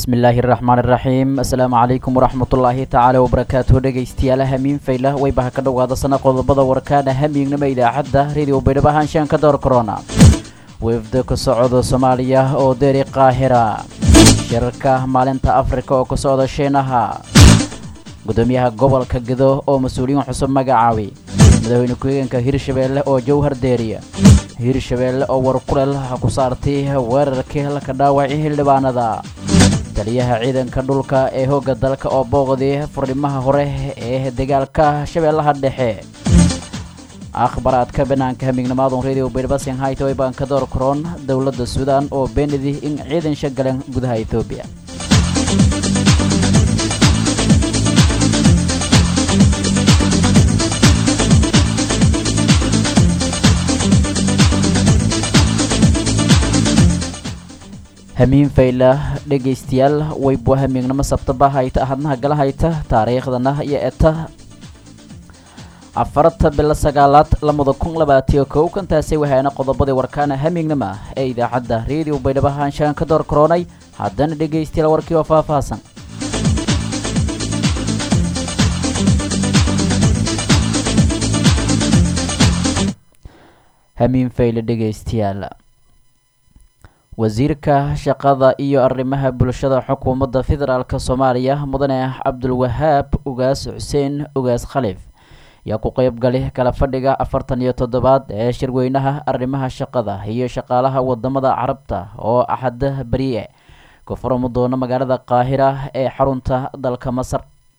bismillaahi raxmaan iraxiim assalaamu calaykum waraxmatullaahi tacaala wabarakaatuhu dhegaystayaal hamiin faylah waybaha ka dhowaada sana qodobada warkaana hamiignama idaacadda radio baydhabo ahaanshaanka door corona weefda ka socda soomaaliya oo deeri qaahira shirarka maalinta afrika oo ka socda shiinaha gudoomiyaha gobolka gedo oo mas-uuliyiin cusub magacaabay madaxweyne ku-xigeenka hirshabeelle oo jowhar deeriya hirshabeelle oo warkuleel ku saartay weerarkii laka dhaawacay xildhibaanada taliyaha ciidanka dhulka ee hooga dalka oo booqday furnimaha hore ee dagaalka shabeellaha dhexe akhbaraadka banaanka hamiignimaadan radio baydhbasin haytaway baan ka door karoon dowladda suudaan oo beenidi in ciidan shagaleen gudaha etoobiya hamiin fayla dhegaystayaal waybuwa hamiignimo sabtaba hayta ahadnaha gala hayta taariikhdana iyo eta afarta bilo sagaalaad lamada kun labaatiyo kow kantaasi waxaana qodobadii warkaana hamiignima ee idaacadda radio baydhabo haanshaan ka door karoonay haddana dhegaystayaal warkii oo faahfaahsan hamiin fayle dhegaystayaal wasiirka shaqada iyo arrimaha bulshada xukuumadda federaalk soomaaliya mudane cabdulwahaab ugaas xuseen ugaas khaliif ayaa ku qeyb galay kala fadhiga afartan iyo toddobaad ee shirweynaha arrimaha shaqada iyo shaqaalaha wadamada carabta oo axada beriye ka furami doona magaalada qaahira ee xarunta dalka masar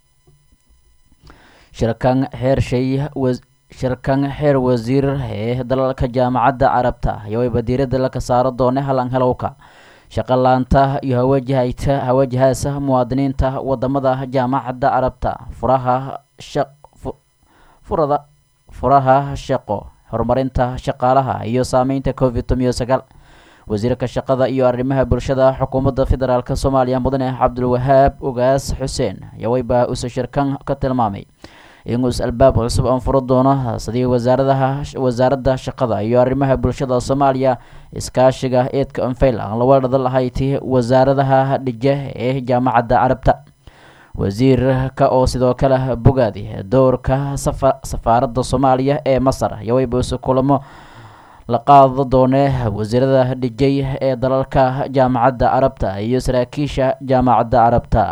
shirkan xeershay shirkan xeer wasiir ee dalalka jaamacadda carabta ayaa wayba diiradda laka saaro doone halan helowka shaqo laanta iyo hawajahayta hawajahaasa muwaadiniinta wadamada jaamacadda carabta furaha shaq furada furaha shaqo horumarinta shaqaalaha iyo saameynta covid tomiyo sagaal wasiirka shaqada iyo arrimaha bulshada xukuumadda federaalk soomaaliya mudane cabdulwahaab ugaas xuseen ayaa wayba usa shirkan ka tilmaamay inguus albaab cusub aan furo doono sidii wasaaradaha wasaaradda shaqada iyo arrimaha bulshada soomaaliya iskaashiga eedka anfayl aan la weerada lahayti wasaaradaha dhije ee jaamacadda carabta wasiirka oo sidoo kale bogaadi dowrka safaaradda soomaaliya ee masar iyo waybuuse kulamo la qaado doone wasiirada dhijay ee dalalka jaamacadda carabta iyo saraakiisha jaamacadda carabta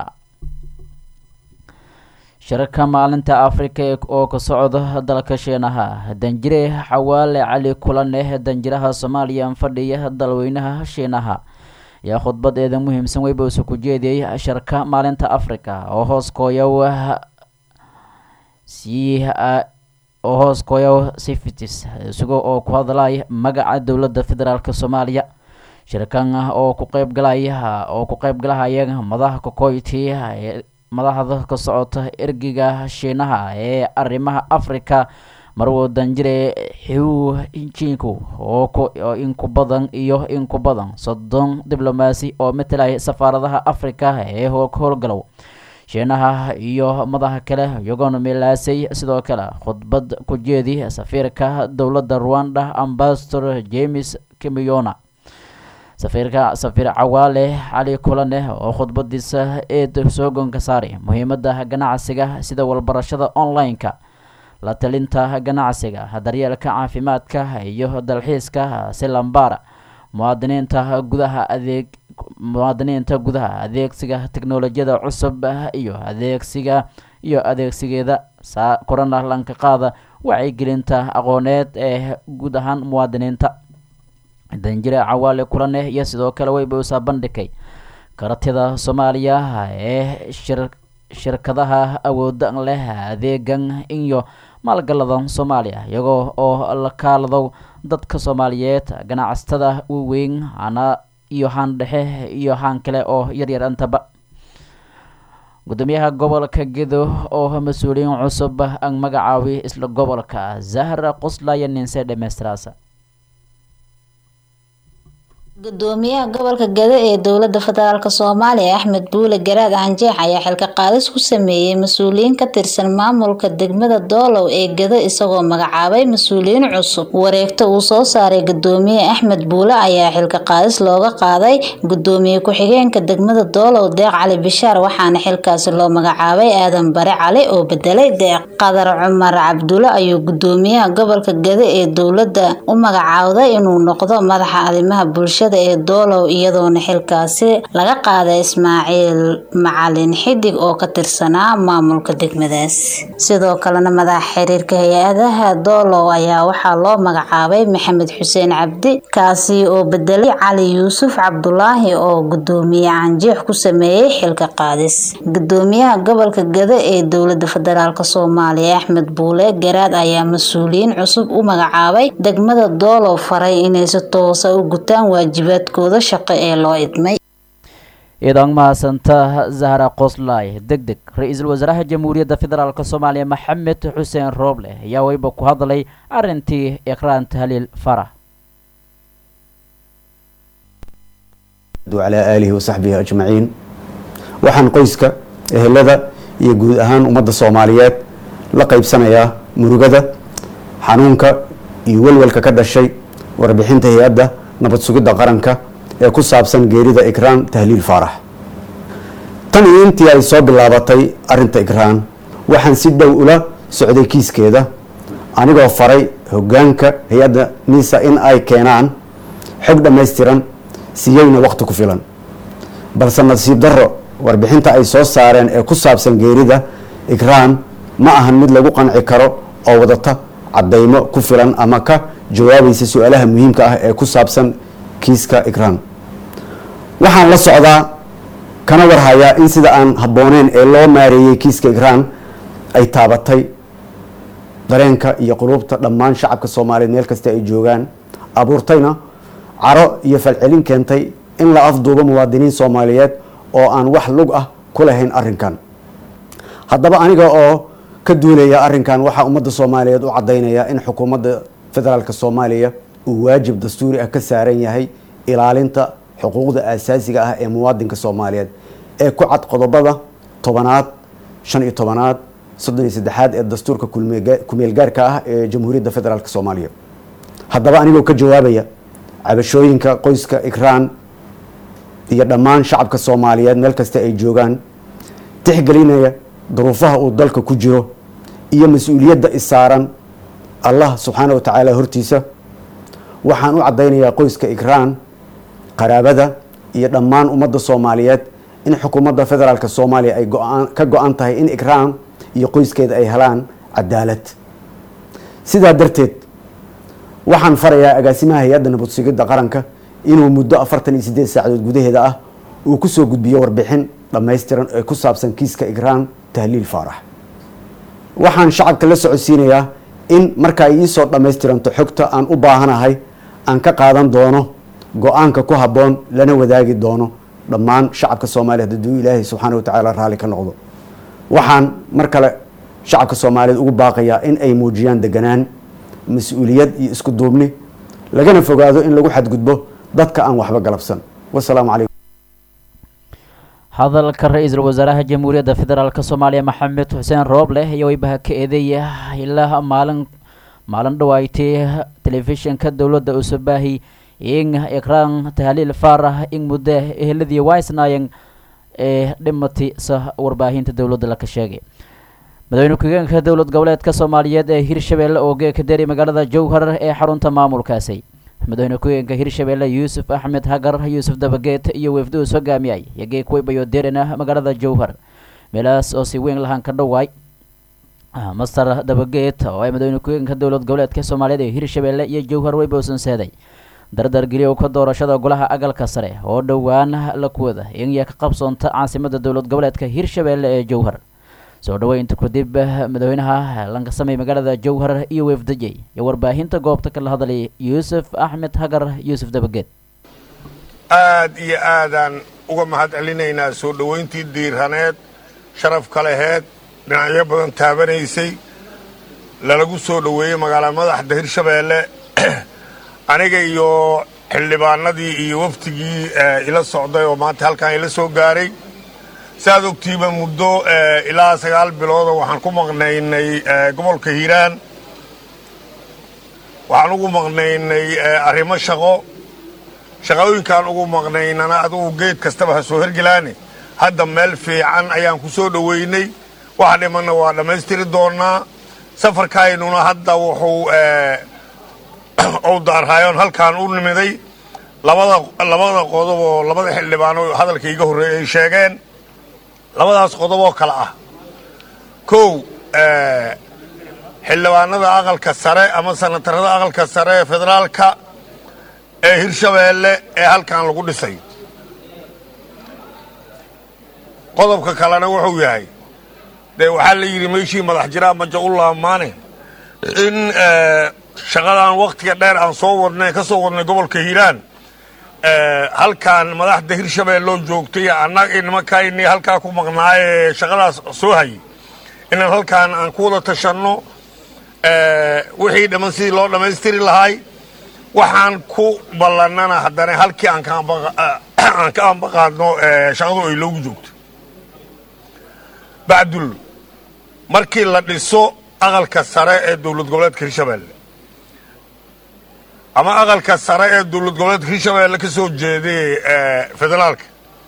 shirarka maalinta afrika oo ka socda dalka shiinaha danjire xawaale cali kulaneh danjiraha soomaaliya fadhiya dalweynaha shiinaha ayaa khudbadeeda muhiimsan weybuuse ku jeediyey shirka maalinta afrika oo hoos kooyow si oo hoos kooyow sifitis isagoo oo ku hadlay magaca dowladda federaalk soomaaliya shirkan oo ku qeyb galaya oo ku qeyb galahaya madaxa kokoyti madaxda ka socota ergiga shiinaha ee arrimaha afrika marwo danjire xiw jinku oo inku badan iyo inku badan soddon diblomaasi oo matalaya safaaradaha afrika ee howlgalow shiinaha iyo madaxa kale iyagoona milaasay sidoo kale khudbad ku jeedi safiirka dowladda ruanda ambasador james kimiyona safiirka safiir cawaale cali kulaneh oo khudbadiisa eed soogonka saaray muhiimada ganacsiga sida walbarashada online-ka la talinta ganacsiga daryeelka caafimaadka iyo dalxiiska si lambaara muwaadiniinta gudaha adeeg muwaadiniinta gudaha adeegsiga teknolojiyada cusub iyo adeegsiga iyo adeegsigeeda korana lanka qaada wacyigelinta aqooneed ee guud ahaan muwaadiniinta danjire cawaale kulaneh iyo sidoo kale waybuusaa bandhigay karatida soomaaliya ee shirkadaha awooda leh adeegan iyo maalgaladan soomaaliya iyagoo oo la kaaladow dadka soomaaliyeed ganacsatada waaweyn ana iyo haan dhexe iyo haan kale oo yaryar intaba gudoomiyaha gobolka gedo oo mas-uuliyiin cusub aan magacaabi isla gobolka zahra qoslaya ninse dhemeystiraasa gudoomiyaha gobolka gado ee dowlada federaalk soomaaliya axmed buule garaad canjeex ayaa xilka qaadis ku sameeyey mas-uuliyiin ka tirsan maamulka degmada doolow ee gado isagoo magacaabay mas-uuliyiin cusub wareegto uu soo saaray gudoomiye axmed buule ayaa xilka qaadis looga qaaday gudoomiye ku-xigeenka degmada doolow deeq cali bishaar waxaana xilkaasi loo magacaabay aadan bare cali oo bedelay deeq qadar cumar cabdulle ayuu gudoomiyaha gobolka gado ee dowlada u magacaawday inuu noqdo madaxa arrimaha bulshada ee doolow iyadoona xilkaasi laga qaaday ismaaciil macalin xidig oo ka tirsanaa maamulka degmadaas sidoo kalena madaxa xiriirka hay-adaha doolow ayaa waxaa loo magacaabay maxamed xuseen cabdi kaasi oo bedelay cali yuusuf cabdulaahi oo gudoomiye canjeex ku sameeyey xilka qaadis gudoomiyaha gobolka gado ee dowlada federaalk soomaaliya axmed buule garaad ayaa mas-uuliyiin cusub u magacaabay degmada doolow faray inay si toosa u gutaan waajibaadkooda shaqo ee loo idmay iidan mahadsanta zahra qoslay deg deg ra-iisul wasaaraha jamhuuriyadda federaalk soomaaliya maxamed xuseen rooble ayaa weyba ku hadlay arintii ikraan tahliil farax calaa aalihi wasaxbihi ajmaciin waxaan qoyska ehelada iyo guud ahaan ummadda soomaaliyeed la qaybsanayaa murugada xanuunka iyo welwelka ka dhashay warbixinta hay-adda nabad sugidda qaranka ee ku saabsan geerida ikraan tahliil faarax tan iyo intii ay soo bilaabatay arinta ikraan waxaan si dhow ula socday kiiskeeda anigoo faray hogaanka hay-adda nisa in ay keenaan xog dhammaystiran siiyeyna waqti ku filan balse nasiib darro warbixinta ay soo saareen ee ku saabsan geerida ikraan ma ahan mid lagu qanci karo oo wadata caddaymo ku filan ama ka jawaabaysa su-aalaha muhiimka ah ee ku saabsan kiiska ikraan waxaan la socdaa kana warhayaa in sida aan habbooneyn ee loo maareeyey kiiska ikraan ay taabatay dareenka iyo quluubta dhammaan shacabka soomaaliyeed meel kasta ay joogaan abuurtayna caro iyo falcelin keentay in la afduubo muwaadiniin soomaaliyeed oo aan wax lug ah ku lahayn arrinkan haddaba aniga oo ka duulaya arrinkan waxaa ummadda soomaaliyeed u caddaynaya in xukuumadda federaalk soomaaliya uu waajib dastuuri ah ka saaran yahay ilaalinta xuquuqda aasaasiga ah ee muwaadinka soomaaliyeed ee ku cad qodobada tobanaad shan iyo tobanaad soddon iyo saddexaad ee dastuurka kumeelgaarka ah ee jamhuuriyadda federaalk soomaaliya haddaba anigoo ka jawaabaya cabashooyinka qoyska ikraan iyo dhammaan shacabka soomaaliyeed meel kasta ay joogaan tixgelinaya duruufaha uu dalka ku jiro iyo mas-uuliyadda isaaran allah subxaana wa tacaala hortiisa waxaan u caddaynayaa qoyska ikraan qaraabada iyo dhammaan ummadda soomaaliyeed in xukuumadda federaalk soomaaliya ay ka go-an tahay in ikraan iyo qoyskeeda ay helaan cadaalad sidaa darteed waxaan farayaa agaasimaha hay-adda nabad sugidda qaranka inuu muddo afartan iyo siddeed saacadood gudaheeda ah uu kusoo gudbiyo warbixin dhammaystiran ee ku saabsan kiiska ikraan tahliil faarax waxaan shacabka la socodsiinayaa in marka ay iisoo dhammaystiranto xogta aan u baahanahay aan ka qaadan doono go-aanka ku habboon lana wadaagi doono dhammaan shacabka soomaaliyeed hadduu ilaahay subxaana wa tacaala raalli ka noqdo waxaan mar kale shacabka soomaaliyeed ugu baaqayaa in ay muujiyaan deganaan mas-uuliyad iyo isku duubni lagana fogaado in lagu xadgudbo dadka aan waxba galabsan wasalaamu calaykum hadalka ra-iisul wasaaraha jamhuuriyadda federaalk soomaaliya maxamed xuseen rooble iyo weybaha ka eedeeya ilaa maalin maalin dhawaaytay telefishinka dowladda usabaahi in ikraan tahliil faarax in muddo eheladii waisnaayeen ee dhimati sa warbaahinta dowladda laka sheegay madaxweyne ku-xigeenka dowlad goboleedka soomaaliyeed ee hirshabeelle oo geeka deri magaalada jowhar ee xarunta maamulkaasi madaxweyne ku-xigeenka hirshabeelle yuusuf axmed hagar yuusuf dabageed iyo wefduus hogaamiyay iyo geek weybayo derina magaalada jowhar meelahaas oo si weyn lahaan ka dhawaay master dabageed oo ay madaxweyne ku-xigeenka dowlad goboleedka soomaaliyeed ee hirshabeelle iyo jowhar weyba usanseeday dardar geliyow ka doorashada golaha agalka sare oo dhowaan la kuwada inya ka qabsoonta caasimada dowlad goboleedka hirshabeelle ee jowhar soo dhaweynta kadib madaxweynaha lankasamey magaalada jowhar iyo weefdajey iyo warbaahinta goobta kala hadlay yuusuf axmed hagar yuusuf dabageed aad iyo aadaan uga mahad celinaynaa soo dhowayntii diiraneed sharaf ka laheed dhinacyo badan taabanaysay lalagu soo dhoweeyey magaala madaxda hirshabeelle aniga iyo xildhibaanadii iyo waftigii ila socday oo maanta halkan ila soo gaaray saaad ogtiiba muddo ilaa sagaal bilooda waxaan ku maqnaynay gobolka hiiraan waxaan ugu maqnaynay arrimo shaqo shaqooyinkaan ugu maqnaynana adugu geed kastaba ha soo hergelaane hadda meel fiican ayaan ku soo dhoweynay waxa dhimanna waa dhammaystiri doonnaa safarkaynuna hadda wuxuu u daarhaayoon halkaan u nimiday labada labada qodob oo labada xildhibaano hadalka iga horreeyay ay sheegeen labadaas qodob oo kale ah kow xildhibaanada aqalka sare ama sanatarada aqalka sare ee federaalka ee hirshabeelle ee halkan lagu dhisay qodobka kalena wuxuu yahay dee waxaa la yidhi meeshii madax jiraa maja u laamaane in shaqadan wakhtiga dheer aan soo wadnay ka soo wadnay gobolka hiiraan halkaan madaxda hirshabeelloo joogtay annaga nimankaynii halkaa ku maqnaayee shaqadaas soo hayay inaan halkaan aan ku wada tashanno wixii dhamman sidii loo dhammaystiri lahay waxaan ku ballannana haddana halkii aan ka ambaqaadno shaqadu ay loogu joogto bacdul markii la dhiso aqalka sare ee dowlad goboleedka hirshabeelle ama aqalka sare ee dowlad goboleedka hirshabeelle ka soo jeeday federaalka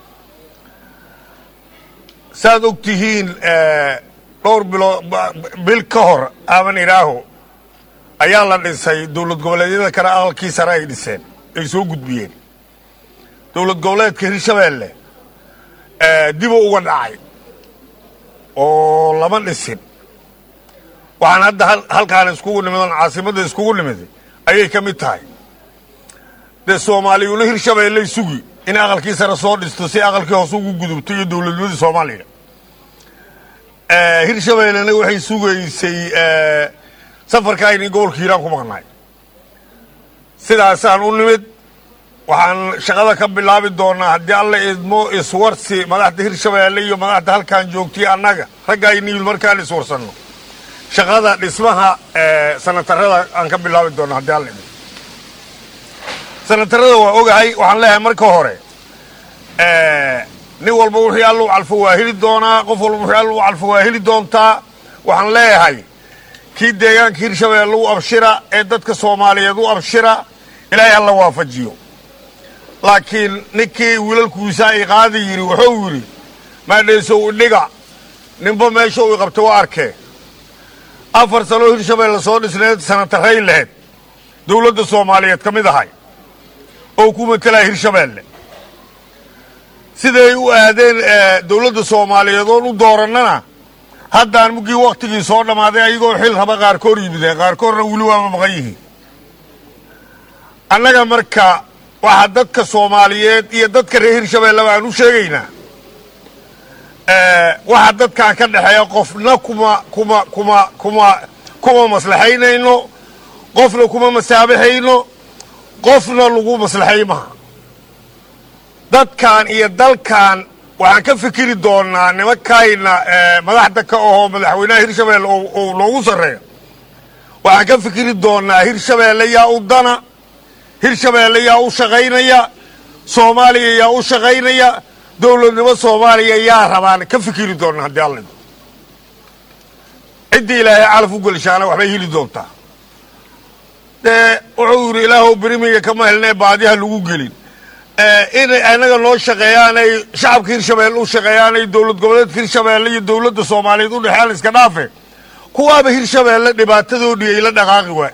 saaad og tihiin dhowr biloo bil ka hor aaban idhaaho ayaa la dhisay dowlad goboleedyada kale aqalkii sare ay dhiseen ay soo gudbiyeen dowlad goboleedka hirshabeelle dibu uga dhacay oo lama dhisin waxaan hadda halkaan iskugu nimid oon caasimadda iskugu nimiday ayay ka mid tahay dee soomaaliyuna hirshabeelley sugi in aqalkii sare soo dhisto si aqalkii hoose ugu gudubto iyo dowladnimadii soomaaliya hirshabeellena waxay sugaysay safarkaayni gobolka hiiraan ku maqnaay sidaasaan u nimid waxaan shaqada ka bilaabi doonaa haddii alla idmo iswarsi madaxda hirshabeelle iyo madaxda halkaan joogtay annaga raggaayniil markaan iswarsanno shaqada dhismaha sanatarada aan ka bilaabi doona haddii alla idmo sanatarada waa ogahay waxaan leeyahay marka hore nin walba wixii alluu calfo waa heli doonaa qof walba wixii alluu calfo waa heli doontaa waxaan leeyahay kii deegaanka hirshabeelle u abshira ee dadka soomaaliyeed u abshira ilaahay alla waafajiyo laakiin ninkii wiilalkuisa ay qaadi yidhi wuxuu yidhi maadhaysow idhiga ninba meesha uu qabta waa arkee afar sanoo hirshabeelle soo dhisneed sanataray laheyd dowladda soomaaliyeed ka mid ahay oo ku matelaya hirshabeelle siday u aadeen dowladda soomaaliyeed oon u doorannana haddaan muggii wakhtigii soo dhammaaday ayagoo xil raba qaarkoor yimideen qaarkoorna weli waama maqan yihiin annaga marka waxaa dadka soomaaliyeed iyo dadka reer hirshabeelleba aan u sheegaynaa waxaa dadkaan ka dhexeeya qofna kuma kuma kuma kuma kuma maslaxaynayno qofna kuma masaabaxayno qofna lagu maslaxay maha dadkan iyo dalkan waxaan ka fikiri doonaa nimankayna madaxda ka ahoo madaxweynaha hirshabeelle oo loogu sarreeyo waxaan ka fikiri doonaa hirshabeelle yaa u dana hirshabeelle yaa u shaqaynaya soomaaliya yaa u shaqaynaya dowladnimo soomaaliya yaa rabaan ka fikiri doona haddii alla ciddii ilaahay calaf u gelshaana waxbay heli doontaa dee wuxuu yidhi ilaahow berimiga kama helnee baadiha lagu gelin inay anaga noo shaqeeyaanay shacabka hirshabeelle u shaqeeyaanay dowlad goboleedka hirshabeelle iyo dowladda soomaaliyeed u dhexeaan iska dhaafe kuwaaba hirshabeelle dhibaatadoodii ay la dhaqaaqi waay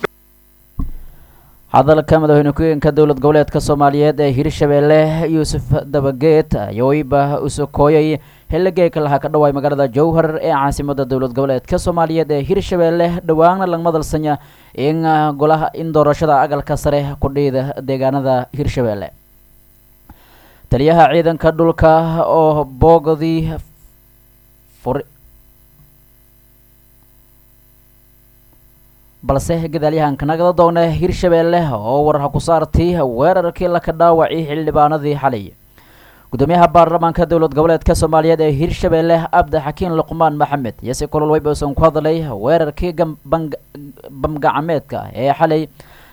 hadalka madaxweyne ku-xigeenka dowlad goboleedka soomaaliyeed ee hirshabeelle yuusuf dabageed ayooiba usokooyay xiligeeka lahaa ka dhawaay magaalada jowhar ee caasimada dowlad goboleedka soomaaliyeed ee hirshabeelle dhowaana lagma dalsanya in golaha in doorashada aqalka sare ku dhiida deegaanada hirshabeelle taliyaha ciidanka dhulka oo boogdii fur balse gadaalyahanka nagada doona hirshabeelle oo warha ku saartay weerarkii laka dhaawacay xildhibaanadii xalay gudoomiyaha baarlamaanka dowlad goboleedka soomaaliyeed ee hirshabeelle abdi xakiin luqmaan maxamed iyose kulol weyba usan ku hadlay weerarkii bamgacameedka ee xalay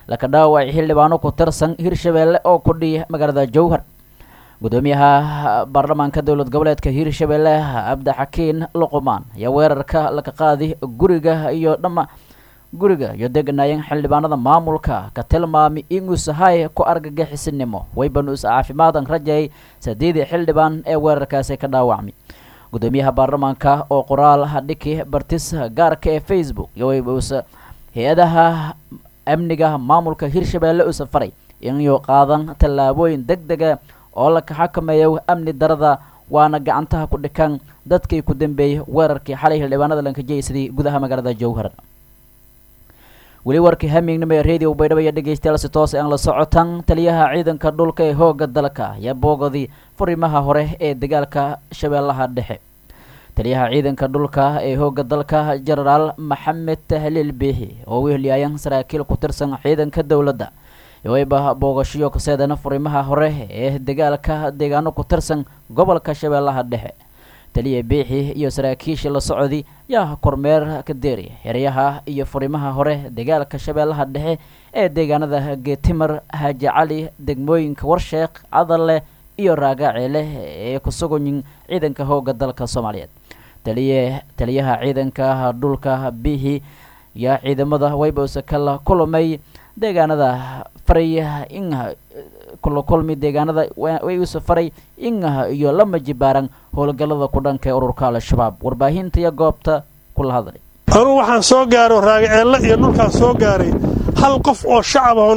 laka dhaawacay xildhibaano ku tirsan hirshabeelle oo ku dhiya magaalada jowhar gudoomiyaha baarlamaanka dowlad goboleedka hirshabeelle cabdixakiin luqmaan ayaa weerarka laka qaadi guriga iyo dhama guriga iyo deganaayeen xildhibaanada maamulka ka tilmaamay inuu sahay ku argagixisinimo waybanus caafimaadan rajay sadeedii xildhibaan ee weerarkaasi ka dhaawacmay gudoomiyaha baarlamaanka oo qoraal dhiki bartis gaarka ee facebook iyo waybuusa hay-adaha amniga maamulka hirshabeelle u safaray inuu qaadan tallaabooyin deg dega oo la kaxakameeyo amni darada waana gacantaha ku dhikan dadkii ku dambeeyey weerarkii xalay xildhibaanada lankajeysaday gudaha magaalada jowhar weli warkii hamignimo ee radio baydhabo iyo dhegeystayaal si toos aan la socotan taliyaha ciidanka dhulka ee hooga dalka ayaa boogadii furimaha hore ee dagaalka shabeellaha dhexe taliyaha ciidanka dhulka ee hooga dalka jenaraal maxamed tahliil biixi oo wehliyaayan saraakiil ku tirsan ciidanka dowladda wayba boogashiyo kaseedana furimaha hore ee dagaalka deegaano ku tirsan gobolka shabeellaha dhexe taliya biixi iyo saraakiisha la socodi yaa kormeer ka deeri xeryaha iyo furimaha hore dagaalka shabeellaha dhexe ee deegaanada geetimar haaji cali degmooyinka warsheekh cadalle iyo raagaaceele ee ku suganyin ciidanka hooga dalka soomaaliyeed taliye taliyaha ciidanka dhulka biixi yaa ciidamada waybausa kala kulmay deegaanada faray in kula kulmi deegaanada way usa faray in iyo lama jibaaran howlgallada ku dhanka ee ururka al-shabaab warbaahinta iyo goobta kula hadlay anugu waxaan soo gaaro raagaceelle iyo dhulkaan soo gaaray hal qof oo shacab oon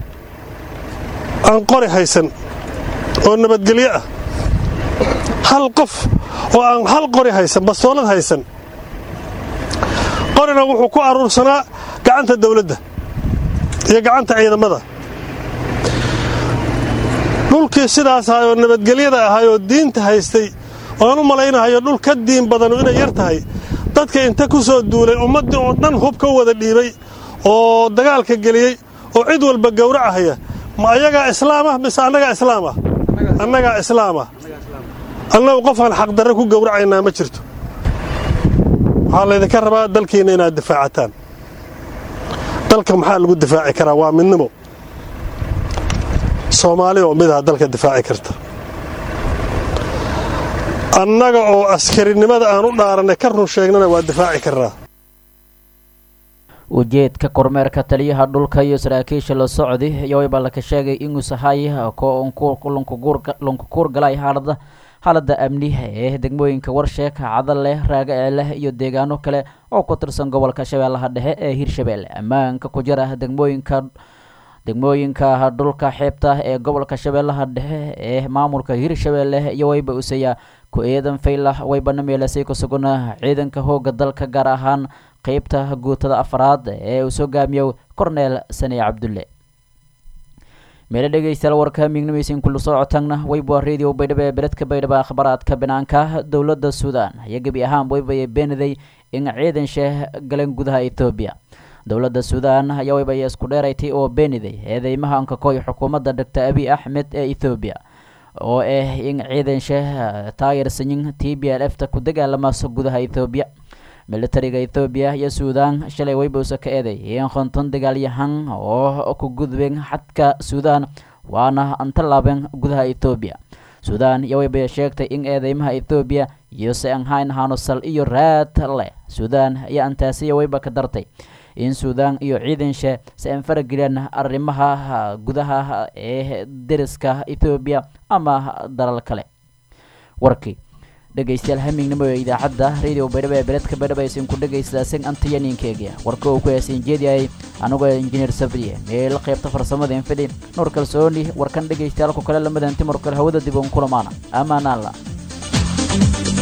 aan qori haysan oo nabadgelyo ah hal qof oo aan hal qori haysan bastoolad haysan qorina wuxuu ku aruursanaa gacanta dawladda iyo gacanta ciidamada dhulkii sidaas ahay oo nabadgelyada ahay oo diinta haystay oan u malaynahayo dhul ka diin badanu inay yar tahay dadka inta ku soo duulay ummaddii oo dhan hub ka wada dhiibay oo dagaalka geliyey oo cid walba gowracahaya ma ayagaa islaamah mise annagaa islaamah annagaa islaamah annagu qofaan xaqdarre ku gowracaynaa ma jirto waxaa laydinka rabaa dalkiinna inaad difaacataan dalka maxaa lagu difaaci karaa waa midnimo soomaali oo midaha dalka difaaci karta annaga oo askarinimada aan u dhaarannay ka run sheegnana waa difaaci karnaa ujeedka kormeerka taliyaha dhulka iyo saraakiisha la socdi yowayba laka sheegay inuu sahay lunkukuur galay xaalada xaalada amni ee degmooyinka warsheeka cadale raagaceele iyo deegaano kale oo ku tirsan gobolka shabeellaha dhexe ee hirshabeelle ammaanka ku jira degmooyinka degmooyinka dhulka xeebta ee gobolka shabeellaha dhexe ee maamulka hirshabeelle iyo wayba usaya ku eedan faylah waybana meelasay ku sugana ciidanka hooga dalka gaar ahaan qeybta guutada afaraad ee uu soo gaamiyo corneel sane cabdulle meelo dhegeystayaal warka mignimeysin kula soo cotagna wayba radio baydhabo ee beledka baydhabo akhbaraadka banaanka dowladda suudaan ayaa gebi ahaan waybaya beenaday in ciidan sheeh galeen gudaha ethoobiya dowladda suudaan ayaa waybaya isku dheeraytay oo beeniday eedeymaha ankakoy xukuumadda doctor abiy axmed ee ethoobiya oo ah in ciidan sheeh taayirsanyin t b l f ta ku dagaalamaso gudaha ethoobiya militariga ethoobiya iyo suudaan shalay waybausa ka eeday in konton dagaalyahan oo ku gudbeen xadka suudaan waana antalaabeen gudaha ethoobiya suudaan iyo waybaya sheegtay in eedeymaha ethoobiya iyo se aan hayn ahaano sal iyo raad leh suudaan iyo antaasiya wayba ka dartay in suudaan iyo ciidanshe si aan farageliyaan arrimaha gudaha ee deriska ethoobiya ama dalal kale warkii dhegeystayaal hamignimo ee idaacadda radio baydhabo ee beledka baydhabo aysan ku dhegaystaaseen antayaniinkeegia warka uu ku heesan jeediyayay anigoo injineer sabriye meel qaybta farsamada infidhi nuur kalsooni warkan dhegeystayaal ku kale lamadan timur kale hawada dib uun kulamaana amaanaanla